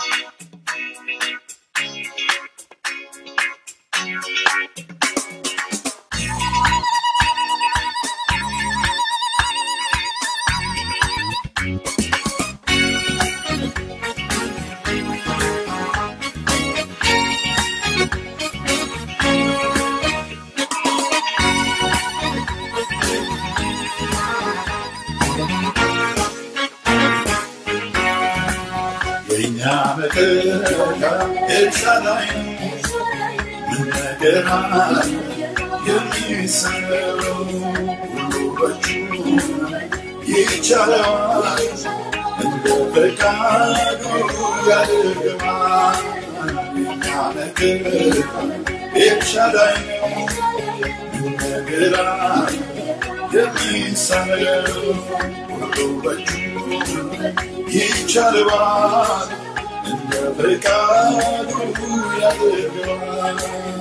የእኛ መከታ ኤልሳዳይ ምን ነገር አለ የሚሰራው ሁሉ በእጁ ይቻለዋል እንደ ፈቃዱ ያደርገዋል የእኛ መከታ ኤልሳዳይ ምን ነገር አለ የሚሰራው ሁሉ በእጁ ይቻለዋል እንደ ፈቃዱ ያደርገዋል።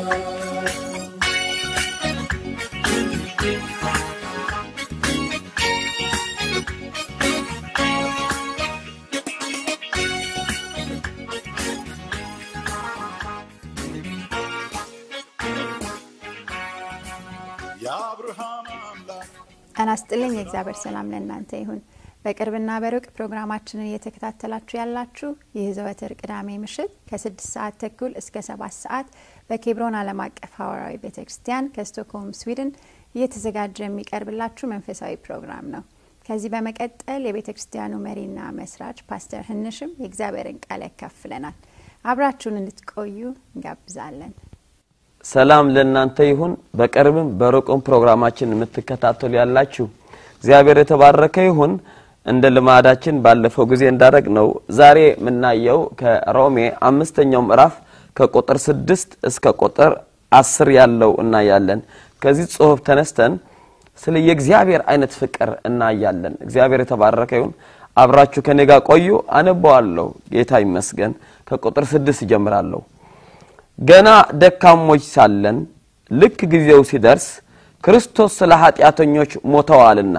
የአብርሃም አምላክ ጤና ይስጥልኝ። የእግዚአብሔር ሰላም ለእናንተ ይሁን። በቅርብና በሩቅ ፕሮግራማችንን እየተከታተላችሁ ያላችሁ ይህ ዘወትር ቅዳሜ ምሽት ከስድስት ሰዓት ተኩል እስከ ሰባት ሰዓት በኬብሮን ዓለም አቀፍ ሐዋርያዊ ቤተ ክርስቲያን ከስቶክሆልም ስዊድን እየተዘጋጀ የሚቀርብላችሁ መንፈሳዊ ፕሮግራም ነው። ከዚህ በመቀጠል የቤተ ክርስቲያኑ መሪና መስራች ፓስተር ህንሽም የእግዚአብሔርን ቃል ያካፍለናል። አብራችሁን እንድትቆዩ እንጋብዛለን። ሰላም ለእናንተ ይሁን። በቅርብም በሩቅም ፕሮግራማችን የምትከታተሉ ያላችሁ እግዚአብሔር የተባረከ ይሁን። እንደ ልማዳችን ባለፈው ጊዜ እንዳደረግ ነው ዛሬ የምናየው ከሮሜ አምስተኛው ምዕራፍ ከቁጥር ስድስት እስከ ቁጥር አስር ያለው እናያለን። ከዚህ ጽሑፍ ተነስተን ስለ የእግዚአብሔር አይነት ፍቅር እናያለን። እግዚአብሔር የተባረከ ይሁን። አብራችሁ ከኔ ጋር ቆዩ። አነበዋለሁ። ጌታ ይመስገን። ከቁጥር ስድስት ይጀምራለሁ። ገና ደካሞች ሳለን ልክ ጊዜው ሲደርስ ክርስቶስ ስለ ኃጢአተኞች ሞተዋልና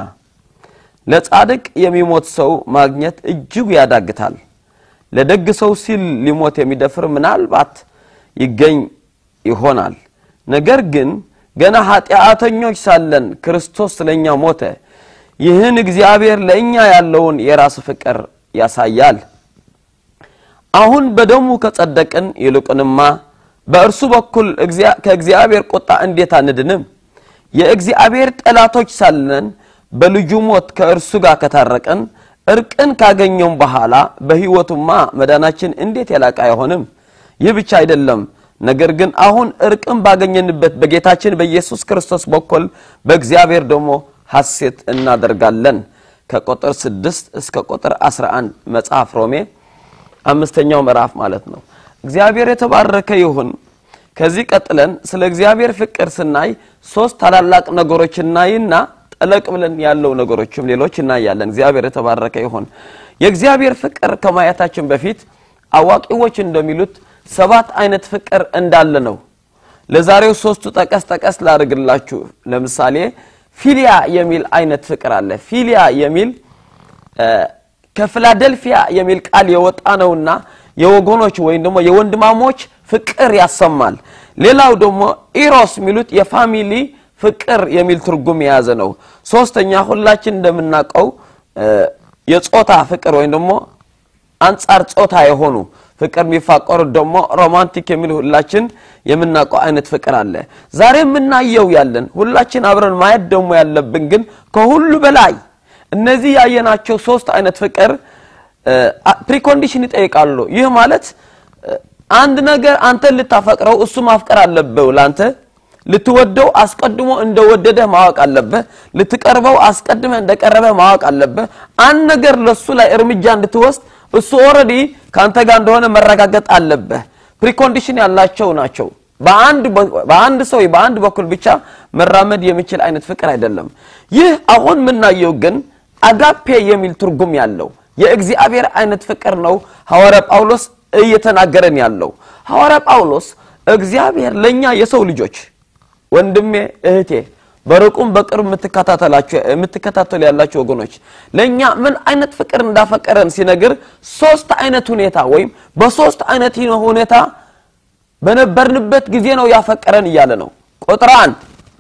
ለጻድቅ የሚሞት ሰው ማግኘት እጅጉ ያዳግታል። ለደግ ሰው ሲል ሊሞት የሚደፍር ምናልባት ይገኝ ይሆናል። ነገር ግን ገና ኃጢአተኞች ሳለን ክርስቶስ ስለኛ ሞተ። ይህን እግዚአብሔር ለእኛ ያለውን የራስ ፍቅር ያሳያል። አሁን በደሙ ከጸደቅን ይልቁንማ በእርሱ በኩል ከእግዚአብሔር ቁጣ እንዴት አንድንም? የእግዚአብሔር ጠላቶች ሳለን በልጁ ሞት ከእርሱ ጋር ከታረቀን እርቅን ካገኘም በኋላ በሕይወቱማ መዳናችን እንዴት የላቀ አይሆንም? ይህ ብቻ አይደለም፣ ነገር ግን አሁን እርቅን ባገኘንበት በጌታችን በኢየሱስ ክርስቶስ በኩል በእግዚአብሔር ደግሞ ሐሴት እናደርጋለን። ከቁጥር 6 እስከ ቁጥር 11 መጽሐፍ ሮሜ አምስተኛው ምዕራፍ ማለት ነው። እግዚአብሔር የተባረከ ይሁን። ከዚህ ቀጥለን ስለ እግዚአብሔር ፍቅር ስናይ ሶስት ታላላቅ ነገሮች እናይና ጠለቅ ብለን ያለው ነገሮችም ሌሎች እናያለን። እግዚአብሔር የተባረከ ይሁን። የእግዚአብሔር ፍቅር ከማየታችን በፊት አዋቂዎች እንደሚሉት ሰባት አይነት ፍቅር እንዳለ ነው። ለዛሬው ሶስቱ ጠቀስ ጠቀስ ላድርግላችሁ። ለምሳሌ ፊሊያ የሚል አይነት ፍቅር አለ። ፊሊያ የሚል ከፊላደልፊያ የሚል ቃል የወጣ ነውና የወገኖች ወይም ደግሞ የወንድማሞች ፍቅር ያሰማል። ሌላው ደግሞ ኢሮስ የሚሉት የፋሚሊ ፍቅር የሚል ትርጉም የያዘ ነው። ሶስተኛ ሁላችን እንደምናውቀው የጾታ ፍቅር ወይም ደግሞ አንጻር ጾታ የሆኑ ፍቅር የሚፋቀሩት ደግሞ ሮማንቲክ የሚል ሁላችን የምናውቀው አይነት ፍቅር አለ። ዛሬ የምናየው ያለን ሁላችን አብረን ማየት ደግሞ ያለብን ግን ከሁሉ በላይ እነዚህ ያየናቸው ሶስት አይነት ፍቅር ፕሪኮንዲሽን ይጠይቃሉ። ይህ ማለት አንድ ነገር አንተን ልታፈቅረው እሱ ማፍቀር አለብህ። ላንተ ልትወደው አስቀድሞ እንደወደደህ ማወቅ አለብህ። ልትቀርበው አስቀድመህ እንደቀረበህ ማወቅ አለብህ። አንድ ነገር ለሱ ላይ እርምጃ እንድትወስድ እሱ ኦልሬዲ ከአንተ ጋር እንደሆነ መረጋገጥ አለብህ። ፕሪኮንዲሽን ያላቸው ናቸው። በአንድ ሰው በአንድ በኩል ብቻ መራመድ የሚችል አይነት ፍቅር አይደለም። ይህ አሁን የምናየው ግን አጋፔ የሚል ትርጉም ያለው የእግዚአብሔር አይነት ፍቅር ነው። ሐዋርያ ጳውሎስ እየተናገረን ያለው ሐዋርያ ጳውሎስ እግዚአብሔር ለእኛ የሰው ልጆች ወንድሜ፣ እህቴ በሩቁም በቅርብ የምትከታተሉ ያላችሁ ወገኖች ለእኛ ምን አይነት ፍቅር እንዳፈቀረን ሲነግር ሶስት አይነት ሁኔታ ወይም በሶስት አይነት ሁኔታ በነበርንበት ጊዜ ነው ያፈቀረን እያለ ነው። ቁጥር አንድ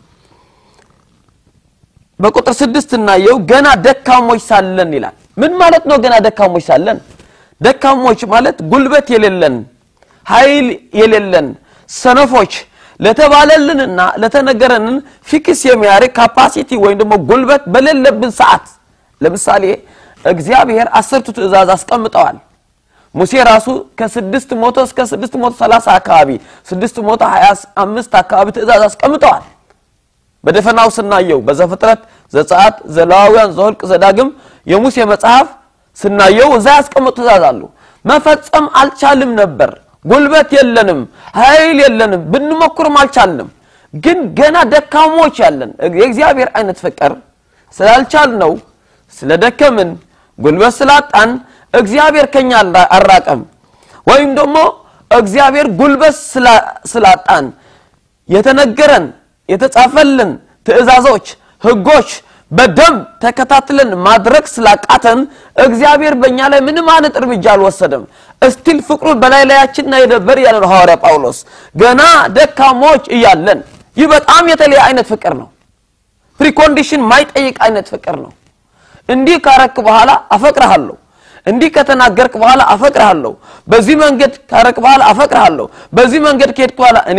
በቁጥር ስድስት እናየው ገና ደካሞች ሳለን ይላል። ምን ማለት ነው? ገና ደካሞች ሳለን ደካሞች ማለት ጉልበት የሌለን ኃይል የሌለን ሰነፎች ለተባለልንና ለተነገረንን ፊክስ የሚያደርግ ካፓሲቲ ወይም ደግሞ ጉልበት በሌለብን ሰዓት ለምሳሌ እግዚአብሔር አስርቱ ትእዛዝ አስቀምጠዋል። ሙሴ ራሱ ከስድስት መቶ እስከ ስድስት መቶ ሰላሳ አካባቢ ስድስት መቶ ሀያ አምስት አካባቢ ትእዛዝ አስቀምጠዋል። በደፈናው ስናየው በዘፍጥረት፣ ዘጸአት፣ ዘሌዋውያን፣ ዘኍልቍ፣ ዘዳግም የሙሴ መጽሐፍ ስናየው እዛ ያስቀመጡ ትእዛዝ አሉ። መፈጸም አልቻልም ነበር። ጉልበት የለንም፣ ኃይል የለንም፣ ብንሞክርም አልቻልንም። ግን ገና ደካሞች ያለን የእግዚአብሔር አይነት ፍቅር ስላልቻል ነው ስለደከምን ጉልበት ስላጣን እግዚአብሔር ከኛ አራቀም ወይም ደግሞ እግዚአብሔር ጉልበት ስላጣን የተነገረን የተጻፈልን ትእዛዞች፣ ህጎች በደንብ ተከታትለን ማድረግ ስላቃተን እግዚአብሔር በእኛ ላይ ምንም አይነት እርምጃ አልወሰደም። እስቲል ፍቅሩ በላይ ላያችን ነበር ያለ ነው ሐዋርያ ጳውሎስ። ገና ደካሞች እያለን ይህ በጣም የተለየ አይነት ፍቅር ነው። ፕሪኮንዲሽን ማይጠይቅ አይነት ፍቅር ነው። እንዲህ ካረክ በኋላ አፈቅርሃለሁ፣ እንዲህ ከተናገርክ በኋላ አፈቅርሃለሁ፣ በዚህ መንገድ ካረክ በኋላ አፈቅርሃለሁ፣ በዚህ መንገድ ከሄድክ በኋላ እኔ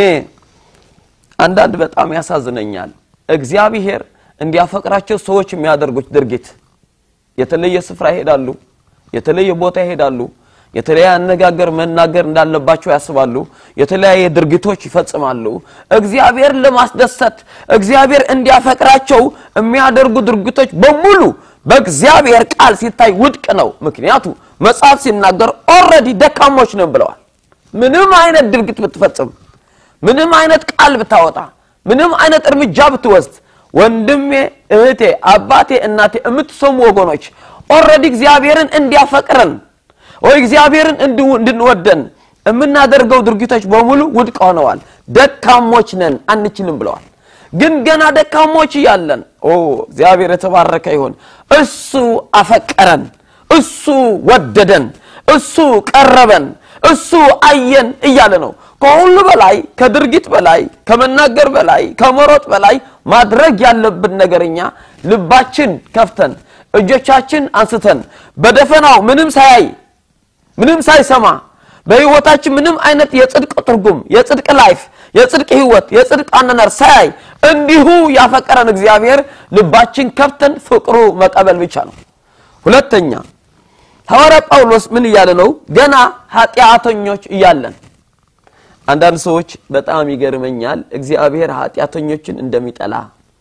አንዳንድ በጣም ያሳዝነኛል። እግዚአብሔር እንዲያፈቅራቸው ሰዎች የሚያደርጉት ድርጊት የተለየ ስፍራ ይሄዳሉ፣ የተለየ ቦታ ይሄዳሉ፣ የተለያየ አነጋገር መናገር እንዳለባቸው ያስባሉ፣ የተለያየ ድርጊቶች ይፈጽማሉ። እግዚአብሔር ለማስደሰት እግዚአብሔር እንዲያፈቅራቸው የሚያደርጉ ድርጊቶች በሙሉ በእግዚአብሔር ቃል ሲታይ ውድቅ ነው። ምክንያቱ መጽሐፍ ሲናገር ኦልሬዲ ደካሞች ነው ብለዋል። ምንም አይነት ድርጊት ብትፈጽም ምንም አይነት ቃል ብታወጣ ምንም አይነት እርምጃ ብትወስድ ወንድሜ፣ እህቴ፣ አባቴ፣ እናቴ የምትሰሙ ወገኖች ኦልሬዲ እግዚአብሔርን እንዲያፈቅረን ወይ እግዚአብሔርን እንድንወደን የምናደርገው ድርጊቶች በሙሉ ውድቅ ሆነዋል። ደካሞች ነን፣ አንችልም ብለዋል። ግን ገና ደካሞች እያለን ኦ እግዚአብሔር የተባረከ ይሁን። እሱ አፈቀረን፣ እሱ ወደደን፣ እሱ ቀረበን፣ እሱ አየን እያለ ነው። ከሁሉ በላይ ከድርጊት በላይ ከመናገር በላይ ከመሮጥ በላይ ማድረግ ያለብን ነገርኛ ልባችን ከፍተን እጆቻችን አንስተን በደፈናው ምንም ሳያይ ምንም ሳይሰማ በህይወታችን ምንም አይነት የጽድቅ ትርጉም የጽድቅ ላይፍ የጽድቅ ህይወት የጽድቅ አነናር ሳያይ እንዲሁ ያፈቀረን እግዚአብሔር ልባችን ከፍተን ፍቅሩ መቀበል ብቻ ነው። ሁለተኛ ሐዋርያ ጳውሎስ ምን እያለ ነው? ገና ኃጢአተኞች እያለን አንዳንድ ሰዎች በጣም ይገርመኛል። እግዚአብሔር ኃጢአተኞችን እንደሚጠላ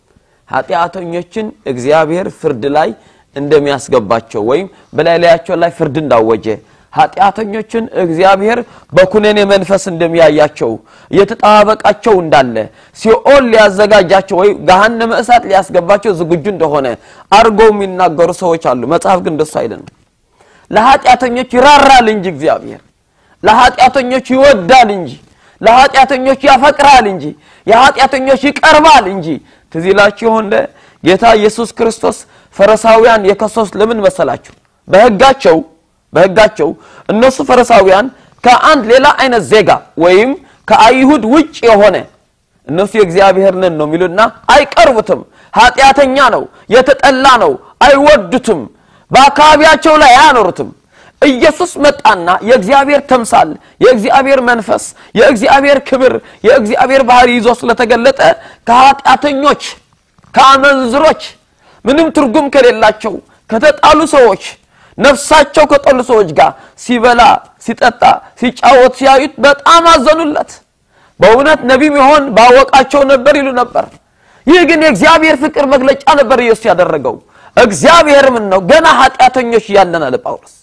ኃጢአተኞችን እግዚአብሔር ፍርድ ላይ እንደሚያስገባቸው ወይም በላይ ላያቸው ላይ ፍርድ እንዳወጀ ኃጢአተኞችን እግዚአብሔር በኩነኔ መንፈስ እንደሚያያቸው እየተጠባበቃቸው እንዳለ ሲኦል ሊያዘጋጃቸው ወይ ገሃነመ እሳት ሊያስገባቸው ዝግጁ እንደሆነ አድርገው የሚናገሩ ሰዎች አሉ። መጽሐፍ ግን እንደሱ አይደለም። ለኃጢአተኞች ይራራል እንጂ እግዚአብሔር ለኃጢአተኞች ይወዳል እንጂ ለኃጢአተኞች ያፈቅራል እንጂ የኃጢአተኞች ይቀርባል እንጂ ትዝ ይላችሁ እንደ ጌታ ኢየሱስ ክርስቶስ ፈሪሳውያን የከሰሱት ለምን መሰላችሁ? በሕጋቸው በሕጋቸው እነሱ ፈሪሳውያን ከአንድ ሌላ አይነት ዜጋ ወይም ከአይሁድ ውጭ የሆነ እነሱ የእግዚአብሔር ነን ነው የሚሉና አይቀርቡትም። ኃጢአተኛ ነው፣ የተጠላ ነው፣ አይወዱትም፣ በአካባቢያቸው ላይ አያኖሩትም። ኢየሱስ መጣና የእግዚአብሔር ተምሳል የእግዚአብሔር መንፈስ የእግዚአብሔር ክብር የእግዚአብሔር ባህሪ ይዞ ስለተገለጠ ከኃጢአተኞች ከአመንዝሮች ምንም ትርጉም ከሌላቸው ከተጣሉ ሰዎች ነፍሳቸው ከጠሉ ሰዎች ጋር ሲበላ ሲጠጣ ሲጫወት ሲያዩት በጣም አዘኑለት። በእውነት ነቢይ ቢሆን ባወቃቸው ነበር ይሉ ነበር። ይህ ግን የእግዚአብሔር ፍቅር መግለጫ ነበር ኢየሱስ ያደረገው። እግዚአብሔር ምን ነው ገና ኃጢአተኞች እያለን አለ ጳውሎስ።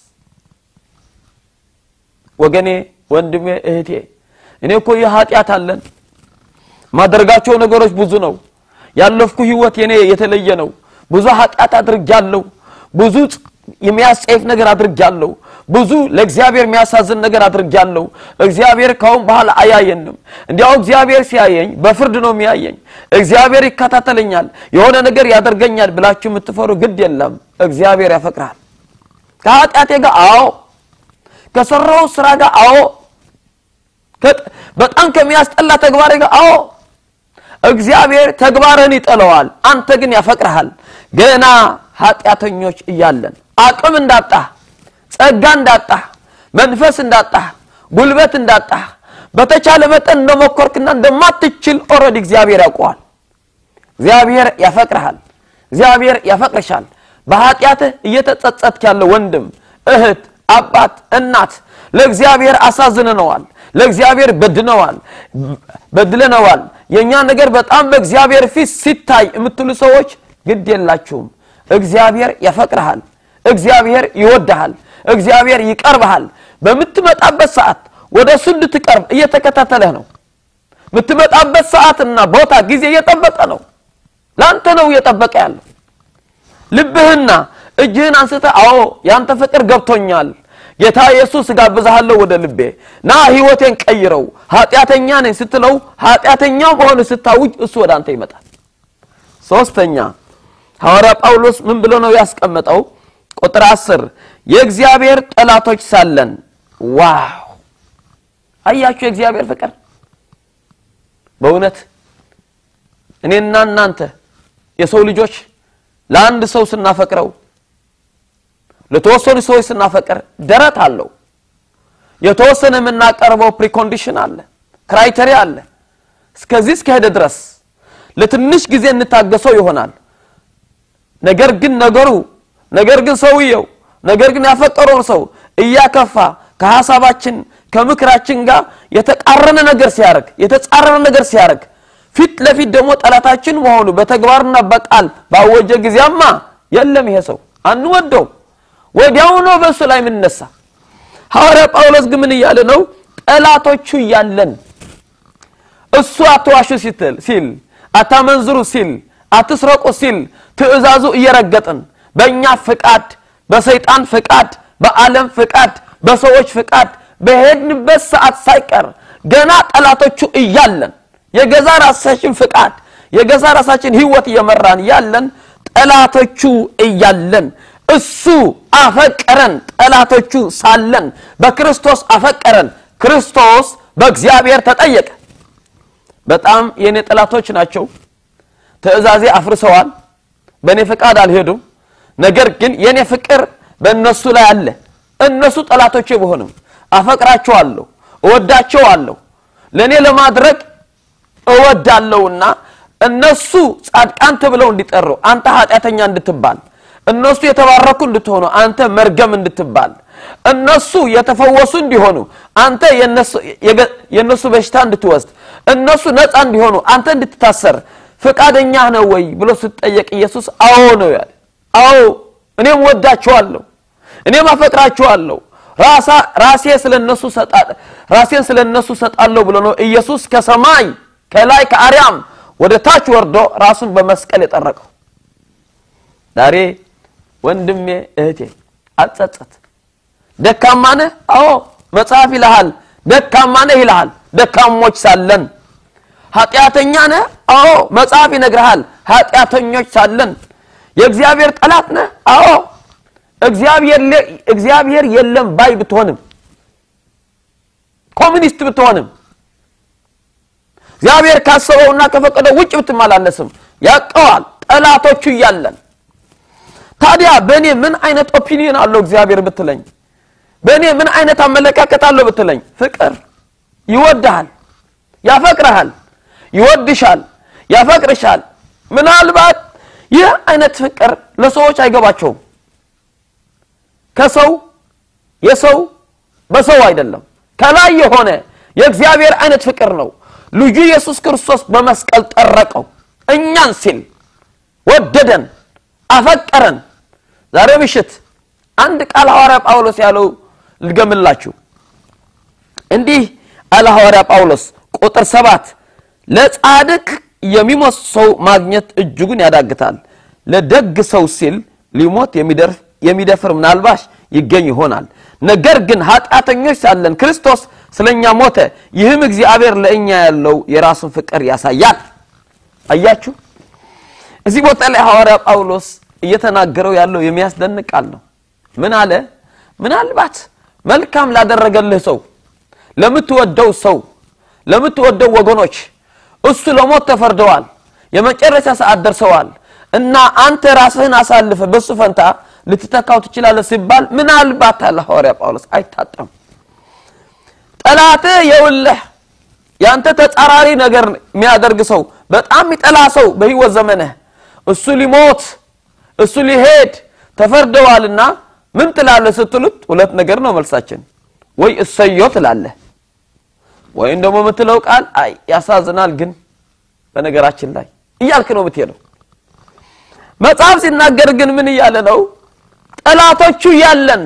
ወገኔ ወንድሜ እህቴ እኔ እኮ ይህ ኃጢአት አለን ማደርጋቸው ነገሮች ብዙ ነው ያለፍኩ ህይወት የኔ የተለየ ነው ብዙ ኃጢአት አድርጃለሁ ብዙ የሚያስጸይፍ ነገር አድርጃለሁ ብዙ ለእግዚአብሔር የሚያሳዝን ነገር አድርጊያለሁ። እግዚአብሔር ካሁን በኋላ አያየንም። እንዲያው እግዚአብሔር ሲያየኝ በፍርድ ነው የሚያየኝ። እግዚአብሔር ይከታተለኛል፣ የሆነ ነገር ያደርገኛል ብላችሁ የምትፈሩ ግድ የለም። እግዚአብሔር ያፈቅራል። ከኃጢአቴ ጋር አዎ፣ ከሰራው ስራ ጋር አዎ፣ በጣም ከሚያስጠላ ተግባሬ ጋር አዎ እግዚአብሔር ተግባርህን ይጠለዋል፣ አንተ ግን ያፈቅርሃል። ገና ኃጢአተኞች እያለን አቅም እንዳጣህ፣ ጸጋ እንዳጣህ፣ መንፈስ እንዳጣህ፣ ጉልበት እንዳጣህ በተቻለ መጠን እንደሞከርክና እንደማትችል ኦልሬዲ እግዚአብሔር ያውቀዋል። እግዚአብሔር ያፈቅርሃል። እግዚአብሔር ያፈቅርሻል። በኃጢአትህ እየተጸጸትክ ያለ ወንድም፣ እህት፣ አባት፣ እናት ለእግዚአብሔር አሳዝነነዋል። ለእግዚአብሔር በድነዋል በድለነዋል። የእኛ ነገር በጣም በእግዚአብሔር ፊት ሲታይ የምትሉ ሰዎች ግድ የላችሁም። እግዚአብሔር ያፈቅርሃል። እግዚአብሔር ይወድሃል። እግዚአብሔር ይቀርብሃል። በምትመጣበት ሰዓት ወደ እሱ እንድትቀርብ እየተከታተለህ ነው። የምትመጣበት ሰዓትና ቦታ ጊዜ እየጠበቀ ነው። ለአንተ ነው እየጠበቀ ያለው። ልብህና እጅህን አንስተህ አዎ ያንተ ፍቅር ገብቶኛል ጌታ ኢየሱስ ጋብዛሃለሁ ወደ ልቤ ና ህይወቴን ቀይረው ኃጢአተኛ ነኝ ስትለው ኃጢአተኛው መሆን ስታውጅ እሱ ወደ አንተ ይመጣል ሶስተኛ ሐዋርያ ጳውሎስ ምን ብሎ ነው ያስቀመጠው ቁጥር አስር የእግዚአብሔር ጠላቶች ሳለን ዋው አያችሁ የእግዚአብሔር ፍቅር በእውነት እኔና እናንተ የሰው ልጆች ለአንድ ሰው ስናፈቅረው ለተወሰኑ ሰዎች ስናፈቅር ደረት አለው የተወሰነ የምናቀርበው ፕሪኮንዲሽን አለ ክራይቴሪያ አለ እስከዚህ እስከሄደ ድረስ ለትንሽ ጊዜ እንታገሰው ይሆናል ነገር ግን ነገሩ ነገር ግን ሰውየው ነገር ግን ያፈቀረውን ሰው እያከፋ ከሀሳባችን ከምክራችን ጋር የተቃረነ ነገር ሲያደርግ የተጻረረ ነገር ሲያደርግ ፊት ለፊት ደግሞ ጠላታችን መሆኑ በተግባርና በቃል ባወጀ ጊዜያማ የለም ይሄ ሰው አንወደው ወዲያው ነው በእሱ ላይ የምንነሳ ሐዋርያ ጳውሎስ ግን ምን እያለ ነው ጠላቶቹ እያለን እሱ አትዋሹ ሲትል ሲል አታመንዝሩ ሲል አትስረቁ ሲል ትእዛዙ እየረገጥን በእኛ ፍቃድ በሰይጣን ፍቃድ በዓለም ፍቃድ በሰዎች ፍቃድ በሄድንበት ሰዓት ሳይቀር ገና ጠላቶቹ እያለን የገዛ ራሳችን ፍቃድ የገዛ ራሳችን ህይወት እየመራን ያለን ጠላቶቹ እያለን እሱ አፈቀረን ጠላቶቹ ሳለን በክርስቶስ አፈቀረን ክርስቶስ በእግዚአብሔር ተጠየቀ በጣም የእኔ ጠላቶች ናቸው ትእዛዜ አፍርሰዋል በእኔ ፍቃድ አልሄዱም ነገር ግን የእኔ ፍቅር በእነሱ ላይ አለ እነሱ ጠላቶቼ በሆንም አፈቅራቸዋለሁ እወዳቸዋለሁ ለእኔ ለማድረግ እወዳለሁና እነሱ ጻድቃን ተብለው እንዲጠሩ አንተ ኃጢአተኛ እንድትባል እነሱ የተባረኩ እንድትሆኑ አንተ መርገም እንድትባል እነሱ የተፈወሱ እንዲሆኑ አንተ የእነሱ በሽታ እንድትወስድ እነሱ ነፃ እንዲሆኑ አንተ እንድትታሰር ፈቃደኛ ነው ወይ ብሎ ስትጠየቅ ኢየሱስ አዎ ነው ያለ አዎ እኔም ወዳቸዋለሁ እኔም አፈቅራቸዋለሁ ራሴ ስለነሱ ራሴን ስለነሱ ሰጣለሁ ብሎ ነው ኢየሱስ ከሰማይ ከላይ ከአርያም ወደ ታች ወርዶ ራሱን በመስቀል የጠረቀው ዛሬ ወንድሜ እህቴ አትጸጸት ደካማ ነህ አዎ መጽሐፍ ይልሃል ደካማ ነህ ይልሃል ደካሞች ሳለን ኃጢአተኛ ነህ አዎ መጽሐፍ ይነግርሃል ኃጢአተኞች ሳለን የእግዚአብሔር ጠላት ነህ አዎ እግዚአብሔር የለም ባይ ብትሆንም ኮሚኒስት ብትሆንም እግዚአብሔር ካሰበውና ከፈቀደው ውጭ ብትመላለስም ያቀዋል ጠላቶቹ እያለን ታዲያ በእኔ ምን አይነት ኦፒኒየን አለው እግዚአብሔር ብትለኝ በእኔ ምን አይነት አመለካከት አለው ብትለኝ ፍቅር ይወድሃል ያፈቅረሃል ይወድሻል ያፈቅርሻል ምናልባት ይህ አይነት ፍቅር ለሰዎች አይገባቸውም ከሰው የሰው በሰው አይደለም ከላይ የሆነ የእግዚአብሔር አይነት ፍቅር ነው ልጁ ኢየሱስ ክርስቶስ በመስቀል ጠረቀው እኛን ሲል ወደደን አፈቀረን ዛሬ ምሽት አንድ ቃል ሐዋርያ ጳውሎስ ያለው ልገምላችሁ እንዲህ አለ ሐዋርያ ጳውሎስ ቁጥር ሰባት ለጻድቅ የሚሞት ሰው ማግኘት እጅጉን ያዳግታል ለደግ ሰው ሲል ሊሞት የሚደፍር ምናልባሽ ይገኝ ይሆናል። ነገር ግን ኃጢአተኞች ሳለን ክርስቶስ ስለኛ ሞተ። ይህም እግዚአብሔር ለእኛ ያለው የራሱን ፍቅር ያሳያል። አያችሁ፣ እዚህ ቦታ ላይ ሐዋርያ ጳውሎስ እየተናገረው ያለው የሚያስደንቅ ቃል ነው። ምን አለ? ምናልባት መልካም ላደረገልህ ሰው፣ ለምትወደው ሰው፣ ለምትወደው ወገኖች እሱ ለሞት ተፈርደዋል፣ የመጨረሻ ሰዓት ደርሰዋል እና አንተ ራስህን አሳልፈ በሱ ፈንታ ልትተካው ትችላለህ ሲባል ምናልባት አለ ሐዋርያ ጳውሎስ አይታጠም። ጠላትህ የውልህ ያንተ ተጻራሪ ነገር የሚያደርግ ሰው በጣም የሚጠላ ሰው በህይወት ዘመንህ እሱ ሊሞት እሱ ሊሄድ ተፈርደዋልና ምን ትላለህ ስትሉት ሁለት ነገር ነው መልሳችን። ወይ እሰዮ ትላለህ ወይም ደግሞ የምትለው ቃል አይ ያሳዝናል፣ ግን በነገራችን ላይ እያልክ ነው የምትሄደው። መጽሐፍ ሲናገር ግን ምን እያለ ነው? ጠላቶቹ ያለን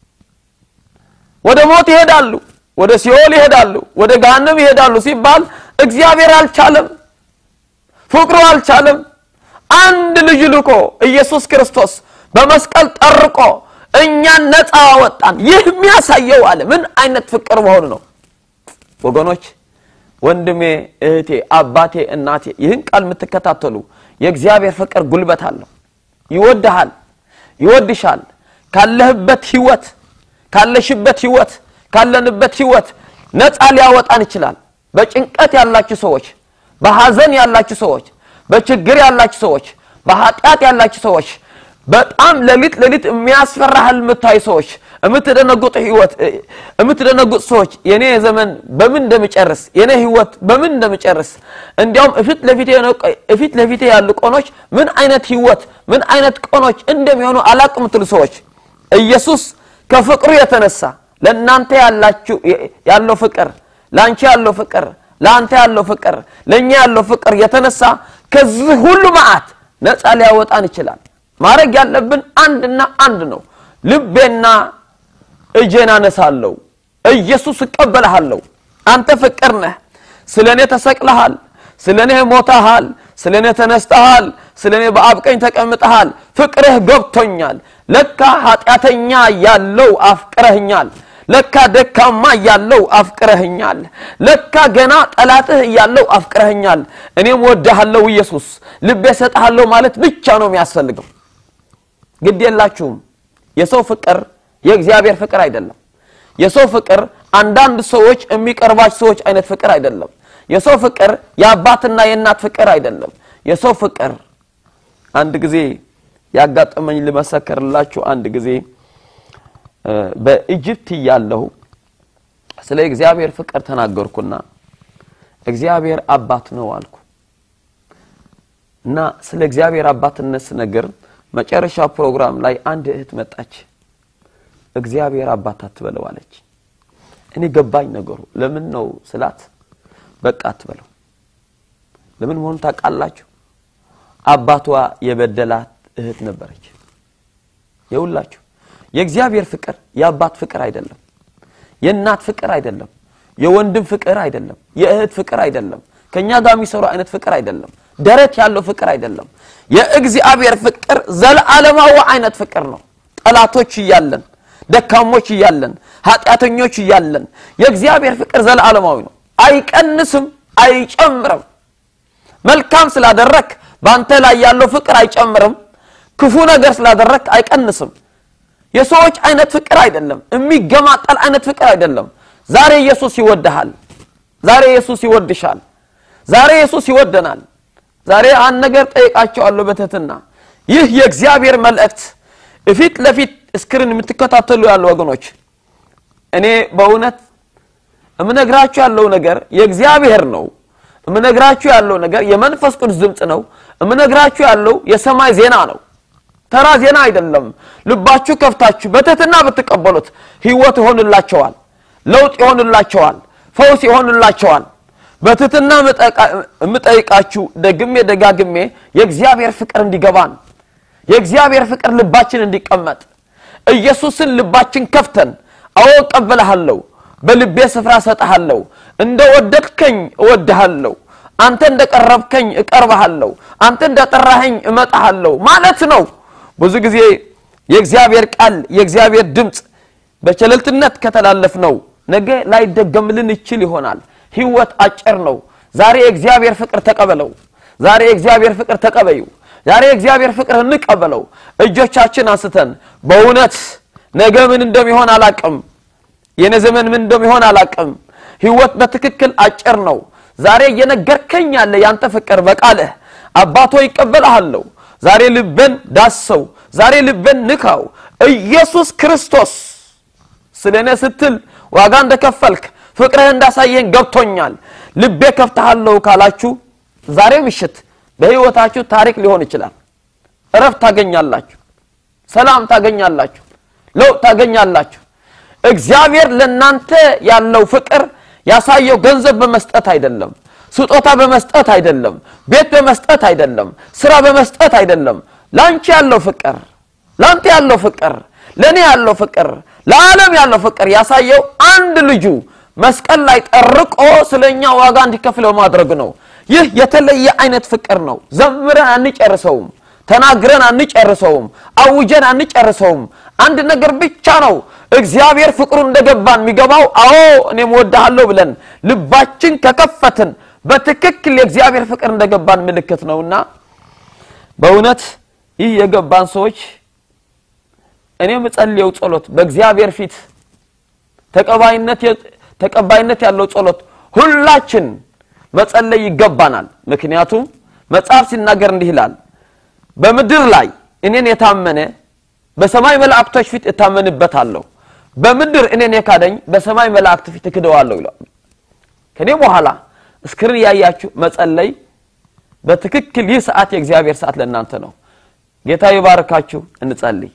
ወደ ሞት ይሄዳሉ፣ ወደ ሲኦል ይሄዳሉ፣ ወደ ገሃነም ይሄዳሉ ሲባል እግዚአብሔር አልቻለም፣ ፍቅሩ አልቻለም። አንድ ልጅ ልኮ ኢየሱስ ክርስቶስ በመስቀል ጠርቆ እኛን ነፃ አወጣን። ይህ የሚያሳየው አለ ምን አይነት ፍቅር መሆኑ ነው። ወገኖች፣ ወንድሜ፣ እህቴ፣ አባቴ፣ እናቴ ይህን ቃል የምትከታተሉ የእግዚአብሔር ፍቅር ጉልበት አለው። ይወድሃል፣ ይወድሻል። ካለህበት ህይወት፣ ካለሽበት ህይወት፣ ካለንበት ህይወት ነፃ ሊያወጣን ይችላል። በጭንቀት ያላችሁ ሰዎች፣ በሐዘን ያላችሁ ሰዎች፣ በችግር ያላችሁ ሰዎች፣ በኃጢአት ያላችሁ ሰዎች በጣም ሌሊት ሌሊት የሚያስፈራ ህልም የምታዩ ሰዎች የምትደነጉጥ ህይወት የምትደነጉጥ ሰዎች የኔ ዘመን በምን እንደምጨርስ የኔ ህይወት በምን እንደምጨርስ እንዲያውም እፊት ለፊቴ እፊት ለፊቴ ያሉ ቆኖች ምን አይነት ህይወት ምን አይነት ቆኖች እንደሚሆኑ አላቅ የምትሉ ሰዎች ኢየሱስ ከፍቅሩ የተነሳ ለእናንተ ያላችሁ ያለው ፍቅር ለአንቺ ያለው ፍቅር ለአንተ ያለው ፍቅር ለእኛ ያለው ፍቅር የተነሳ ከዚህ ሁሉ መዓት ነፃ ሊያወጣን ይችላል። ማድረግ ያለብን አንድና አንድ ነው። ልቤና እጄን አነሳለሁ፣ ኢየሱስ እቀበልሃለሁ። አንተ ፍቅር ነህ። ስለ እኔ ተሰቅለሃል፣ ስለ እኔ ሞተሃል፣ ስለ እኔ ተነስተሃል፣ ስለ እኔ በአብ ቀኝ ተቀምጠሃል። ፍቅርህ ገብቶኛል። ለካ ኃጢአተኛ ያለው አፍቅረህኛል። ለካ ደካማ እያለው አፍቅረህኛል። ለካ ገና ጠላትህ እያለው አፍቅረህኛል። እኔም ወድሃለሁ ኢየሱስ፣ ልቤ ሰጥሃለሁ ማለት ብቻ ነው የሚያስፈልገው። ግድ የላችሁም። የሰው ፍቅር የእግዚአብሔር ፍቅር አይደለም። የሰው ፍቅር አንዳንድ ሰዎች የሚቀርባቸው ሰዎች አይነት ፍቅር አይደለም። የሰው ፍቅር የአባትና የእናት ፍቅር አይደለም። የሰው ፍቅር አንድ ጊዜ ያጋጠመኝ ልመሰክርላችሁ። አንድ ጊዜ በኢጅፕት እያለሁ ስለ እግዚአብሔር ፍቅር ተናገርኩና እግዚአብሔር አባት ነው አልኩ እና ስለ እግዚአብሔር አባትነት ስነገር መጨረሻ ፕሮግራም ላይ አንድ እህት መጣች። እግዚአብሔር አባት አትበለው አለች። እኔ ገባኝ ነገሩ። ለምን ነው ስላት፣ በቃ አትበለው። ለምን መሆኑ ታውቃላችሁ? አባቷ የበደላት እህት ነበረች። የሁላችሁ የእግዚአብሔር ፍቅር የአባት ፍቅር አይደለም። የእናት ፍቅር አይደለም። የወንድም ፍቅር አይደለም። የእህት ፍቅር አይደለም። ከእኛ ጋር የሚሰሩ አይነት ፍቅር አይደለም። ደረት ያለው ፍቅር አይደለም። የእግዚአብሔር ፍቅር ዘለዓለማዊ አይነት ፍቅር ነው። ጠላቶች እያለን፣ ደካሞች እያለን፣ ኃጢአተኞች እያለን የእግዚአብሔር ፍቅር ዘለዓለማዊ ነው። አይቀንስም፣ አይጨምርም። መልካም ስላደረክ በአንተ ላይ ያለው ፍቅር አይጨምርም። ክፉ ነገር ስላደረክ አይቀንስም። የሰዎች አይነት ፍቅር አይደለም። የሚገማጠል አይነት ፍቅር አይደለም። ዛሬ ኢየሱስ ይወድሃል። ዛሬ ኢየሱስ ይወድሻል። ዛሬ ኢየሱስ ይወደናል። ዛሬ አንድ ነገር ጠይቃቸዋለሁ በትህትና ይህ የእግዚአብሔር መልእክት እፊት ለፊት እስክሪን የምትከታተሉ ያሉ ወገኖች እኔ በእውነት እምነግራችሁ ያለው ነገር የእግዚአብሔር ነው። እምነግራችሁ ያለው ነገር የመንፈስ ቅዱስ ድምፅ ነው። እምነግራችሁ ያለው የሰማይ ዜና ነው። ተራ ዜና አይደለም። ልባችሁ ከፍታችሁ በትህትና ብትቀበሉት ህይወት ይሆንላቸዋል፣ ለውጥ ይሆንላቸዋል፣ ፈውስ ይሆንላቸዋል። በትህትና የምጠይቃችሁ ደግሜ ደጋግሜ የእግዚአብሔር ፍቅር እንዲገባን የእግዚአብሔር ፍቅር ልባችን እንዲቀመጥ ኢየሱስን ልባችን ከፍተን አዎ እቀበልሃለሁ፣ በልቤ ስፍራ እሰጥሃለሁ፣ እንደ ወደድከኝ እወድሃለሁ፣ አንተ እንደ ቀረብከኝ እቀርብሃለሁ፣ አንተ እንደ ጠራኸኝ እመጣሃለሁ ማለት ነው። ብዙ ጊዜ የእግዚአብሔር ቃል የእግዚአብሔር ድምፅ በቸለልትነት ከተላለፍ ነው ነገ ላይደገምልን ይችል ይሆናል። ህይወት አጭር ነው። ዛሬ የእግዚአብሔር ፍቅር ተቀበለው። ዛሬ የእግዚአብሔር ፍቅር ተቀበዩ። ዛሬ የእግዚአብሔር ፍቅር እንቀበለው። እጆቻችን አንስተን በእውነት ነገ ምን እንደሚሆን አላቅም። የኔ ዘመን ምን እንደሚሆን አላቅም። ህይወት በትክክል አጭር ነው። ዛሬ እየነገርከኝ ያለ ያንተ ፍቅር በቃልህ አባቶ ይቀበልሃለሁ። ዛሬ ልቤን ዳሰው፣ ዛሬ ልቤን ንካው። ኢየሱስ ክርስቶስ ስለ እኔ ስትል ዋጋ እንደከፈልክ ፍቅርህ እንዳሳየን ገብቶኛል። ልቤ ከፍተሃለሁ ካላችሁ ዛሬ ምሽት በህይወታችሁ ታሪክ ሊሆን ይችላል። እረፍት ታገኛላችሁ፣ ሰላም ታገኛላችሁ፣ ለውጥ ታገኛላችሁ። እግዚአብሔር ለናንተ ያለው ፍቅር ያሳየው ገንዘብ በመስጠት አይደለም፣ ስጦታ በመስጠት አይደለም፣ ቤት በመስጠት አይደለም፣ ስራ በመስጠት አይደለም። ላንቺ ያለው ፍቅር ላንተ ያለው ፍቅር ለእኔ ያለው ፍቅር ለዓለም ያለው ፍቅር ያሳየው አንድ ልጁ መስቀል ላይ ጠርቆ ስለኛ ዋጋ እንዲከፍል በማድረግ ነው። ይህ የተለየ አይነት ፍቅር ነው። ዘምረን አንጨርሰውም፣ ተናግረን አንጨርሰውም፣ አውጀን አንጨርሰውም። አንድ ነገር ብቻ ነው እግዚአብሔር ፍቅሩ እንደገባን የሚገባው። አዎ እኔም ወድሃለሁ ብለን ልባችን ከከፈትን በትክክል የእግዚአብሔር ፍቅር እንደገባን ምልክት ነውና በእውነት ይህ የገባን ሰዎች እኔ የምጸልየው ጸሎት በእግዚአብሔር ፊት ተቀባይነት ያለው ጸሎት ሁላችን መጸለይ ይገባናል። ምክንያቱም መጽሐፍ ሲናገር እንዲህ ይላል፣ በምድር ላይ እኔን የታመነ በሰማይ መላእክቶች ፊት እታመንበታለሁ፣ በምድር እኔን የካደኝ በሰማይ መላእክት ፊት እክደዋለሁ ይላል። ከኔ በኋላ እስክሪን ያያችሁ መጸለይ በትክክል ይህ ሰዓት የእግዚአብሔር ሰዓት ለእናንተ ነው። ጌታ ይባርካችሁ። እንጸልይ።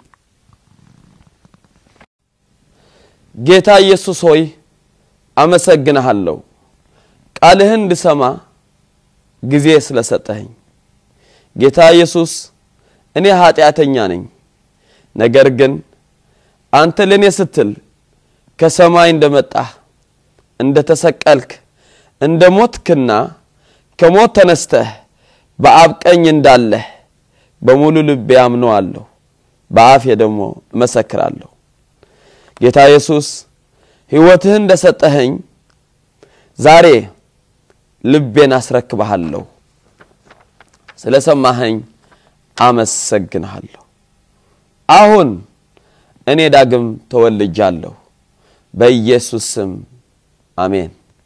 ጌታ ኢየሱስ ሆይ አመሰግንሃለሁ፣ ቃልህን እንድሰማ ጊዜ ስለሰጠኸኝ። ጌታ ኢየሱስ እኔ ኃጢአተኛ ነኝ፣ ነገር ግን አንተ ለእኔ ስትል ከሰማይ እንደመጣህ እንደ ተሰቀልክ እንደ ሞትክና ከሞት ተነስተህ በአብ ቀኝ እንዳለህ በሙሉ ልቤ አምነዋለሁ፣ በአፌ ደግሞ እመሰክራለሁ። ጌታ ኢየሱስ ሕይወትህን እንደሰጠኸኝ ዛሬ ልቤን አስረክብሃለሁ። ስለ ሰማኸኝ አመሰግንሃለሁ። አሁን እኔ ዳግም ተወልጃለሁ። በኢየሱስ ስም አሜን።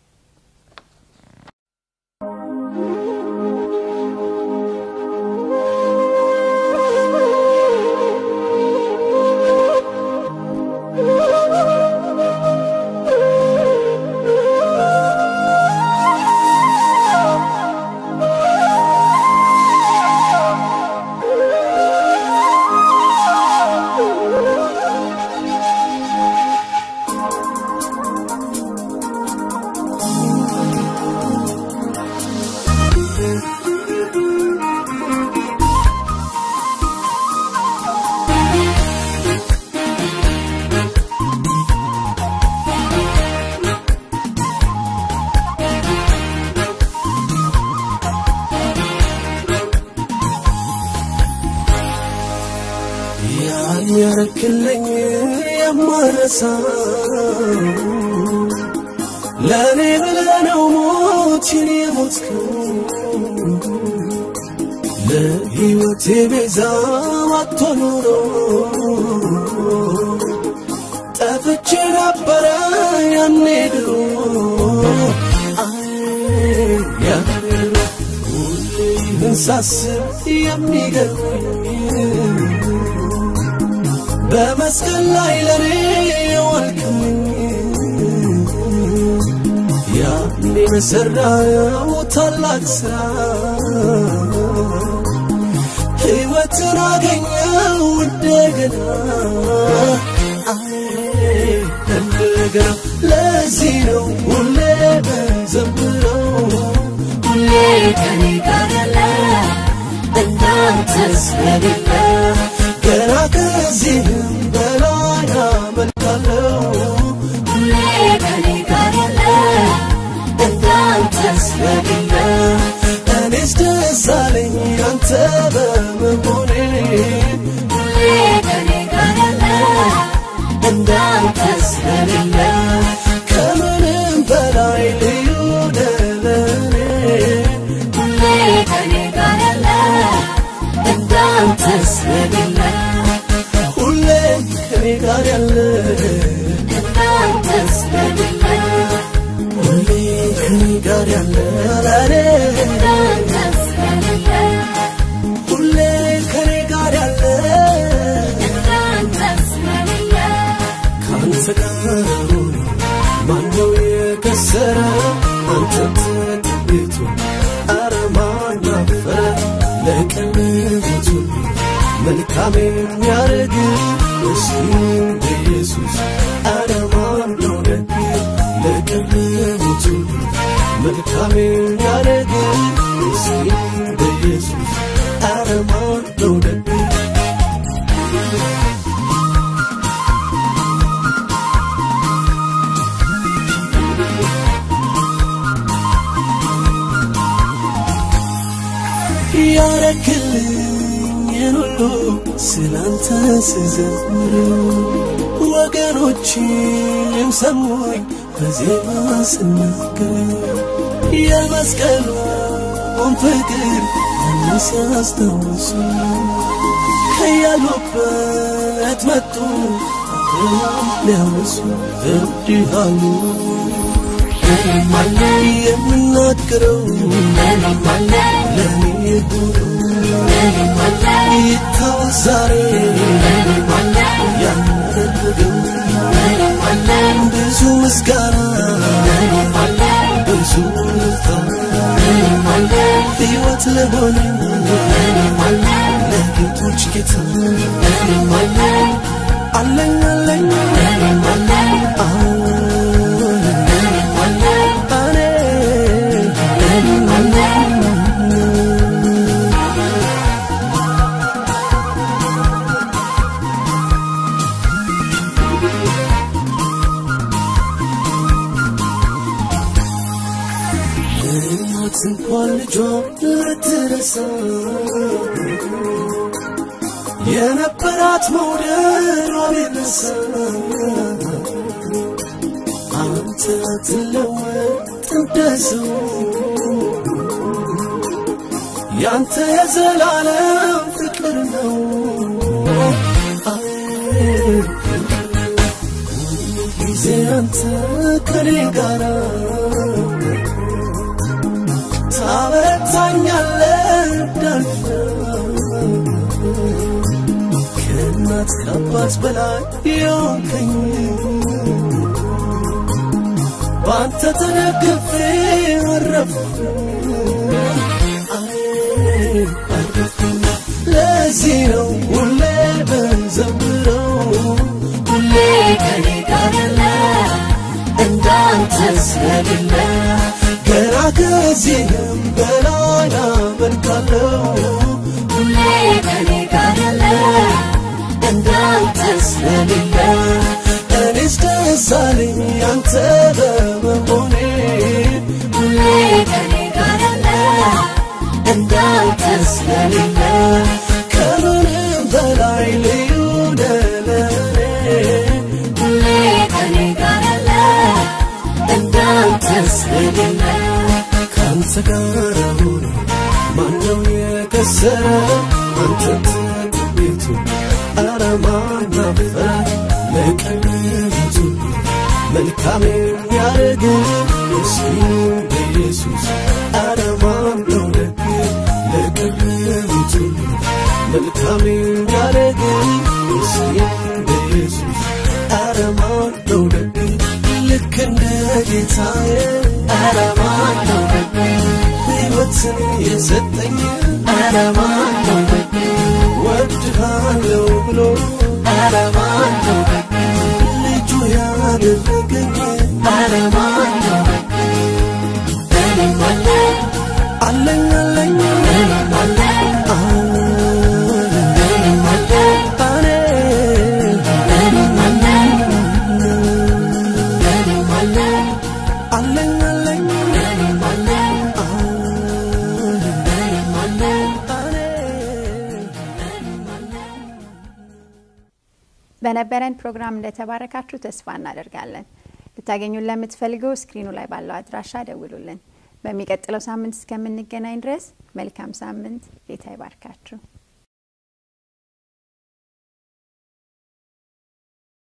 ያረክልኝ የማረሳው ለእኔ ብለህ ነው ሞትን የሞትከው ለሕይወቴ ቤዛ አትሆን ኖሮ ጠፍቼ ነበረ ያኔ ድሮ አይ ያኔ ድሮ ሁሌ ይህን ሳስብ የሚገርመኝ በመስቀል ላይ ለኔ የዋልክልኝ ያኔ በሠራው ታላቅ ሥራ ሕይወትን አገኘው እንደገና አይ እንደገና ለዚህ ነው ሁሌ በዘምረው ሁሌ ከኔ ጋር ያለ እንዳንተ ስለሌለ ገና ከዚህም በላይ አመልካለሁ ሁሌ ከኔ ጋር ያለ እንዳንተ ስለሌለ እኔስ ደስ አለኝ አንተ በመሆኔ ሁሌ ከኔ ጋር ከኔ ጋር ያለ እንዳንተ ስለሌለ ሁሌ ከኔ ጋር ያለ ለኔ እንዳንተ ስለሌለ ሁሌ ከኔ ጋር ያለ እንዳንተ ስለሌለ ከአንተ ጋር ሆኖ ማነው የከሰረ አንተ ትትቤቱ አረ ማን አፈረ ለቀለበቱ መልካም የሚያደርግ እስኪ በኢየሱስ አረ ማን ነው ደግ ለቀለበቱ መልካም የሚያደርግ እስኪ በኢየሱስ አረ ማን ነው ደግ ያረክልኝን ሁሉ ስላንተ ስዘምር ወገኖችም ሰሙኝ በዜማ ስናገር የመስቀሉን ፍቅር ሲያስታውሱ ከያሉበት መጡ ሊያወሱ እብድሃሉ እኔም አለ የምናገረው እኔም አለ ለእኔ ሆኖ እኔም አለ ይታወስ ዛሬ እኔም አለ ያደረገው እኔም አለ ብዙ ምስጋና እኔም አለ ብዙ ልታ እኔም አለ ሕይወት ለሆነ እኔም አለ ለጌቶች ጌታ እኔም አለ አለኝ አለኝ እኔም አለ አሁን እኔም አለ እኔ እኔም አለ እናት እንኳን ልጇ ልትረሳ የነበራት መውደዷ ቢነሳ አንተ ትለወጥ እንደ ሰው ያንተ የዘላለም ፍቅር ነው ጊዜ አንተ ከኔ ጋራ ታበረታኛለህ እንዳልፍ ከእናት ከአባት በላይ የሆንከኝ በአንተ ተደግፌ አረፍኩ አረፍኩ ለዚህ ነው ሁሌ በዘምረው ሁሌ ከኔ ጋር ያለ እንዳንተ ስለሌለ ገና ከዚህም በላይ አመልካለሁ ሁሌ ከኔ ጋር ያለ እንዳንተ ስለሌለ እኔስ ደስ አለኝ አንተ በመሆኔ ሁሌ ከኔ ጋር ያለ እንዳንተ ስለሌለ ከምንም በላይ ልዩ ነህ ለእኔ ሁሌ ከኔ ጋር ያለ እንዳንተ ስለሌለ ከአንተ ጋር ሆኖ ማነው የከሰረ አንተ ትቤቱ አረ ማን አፈረ ለቀለበቱ መልካም የሚያደርግ እስኪ በኢየሱስ አረ ማን ነው ደግ ለቀለበቱ መልካም የሚያደርግ እስኪ በኢየሱስ አረ ማን ነው ደግ ልክ እንደ ጌታዬ አረ ማን ነው ደግ ሕይወትን የሰጠኝ አረ ማን ነው ደግ ወድሃለው ብሎ አረ ማን ነው ደግ ልጁ ያደረገኝ አረ ማን ነው ደግ እኔም አለ አለኝ አለኝ እኔም አለ እኔም አለ እኔም አለ እኔም አለ አለኝ አለኝ እኔም አለ እኔም አለ በነበረን ፕሮግራም እንደተባረካችሁ ተስፋ እናደርጋለን። ልታገኙን ለምትፈልጉ ስክሪኑ ላይ ባለው አድራሻ ደውሉልን። በሚቀጥለው ሳምንት እስከምንገናኝ ድረስ መልካም ሳምንት። ጌታ ይባርካችሁ።